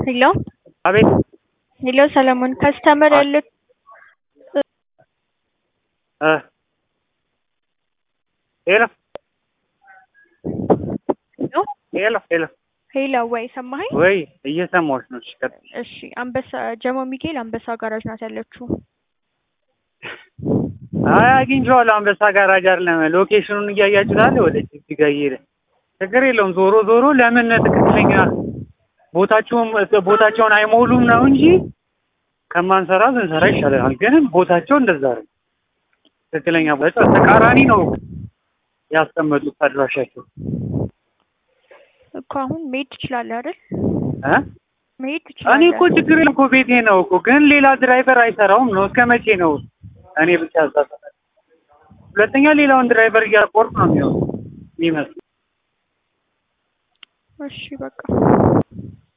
ሄሎ አቤት ሄሎ ሰለሞን ከስተመር ያለ እ ሄሎ ሄሎ ሄሎ ሄሎ ሄሎ ወይ ሰማኸኝ? ወይ እየሰማሁሽ ነው። እሺ ቀጥይ። እሺ አንበሳ ጀሞ ሚካኤል አንበሳ ጋራጅ ናት ያለችው። አይ አግኝቼዋለሁ። አንበሳ ጋራጅ አይደለም ሎኬሽኑን እያያችሁት አለ ወደ ጅጅጋ እየሄደ ችግር የለውም። ዞሮ ዞሮ ለምን ትክክለኛ ቦታቸውን ቦታቸውን አይሞሉም ነው እንጂ ከማንሰራ ብንሰራ ይሻለናል። ግን ቦታቸው እንደዛ ነው። ትክክለኛ ቦታ ተቃራኒ ነው ያስቀመጡት አድራሻቸው እኮ አሁን መሄድ ትችላለህ አይደል? እ መሄድ እኔ ትችላለህ። እኮ ችግር የለም እኮ ቤቴ ነው እኮ ግን ሌላ ድራይቨር አይሰራውም ነው። እስከ መቼ ነው እኔ ብቻ ያሳሰፈ? ሁለተኛ ሌላውን ድራይቨር እያቆርጥ ነው የሚሆነው የሚመስለው። እሺ በቃ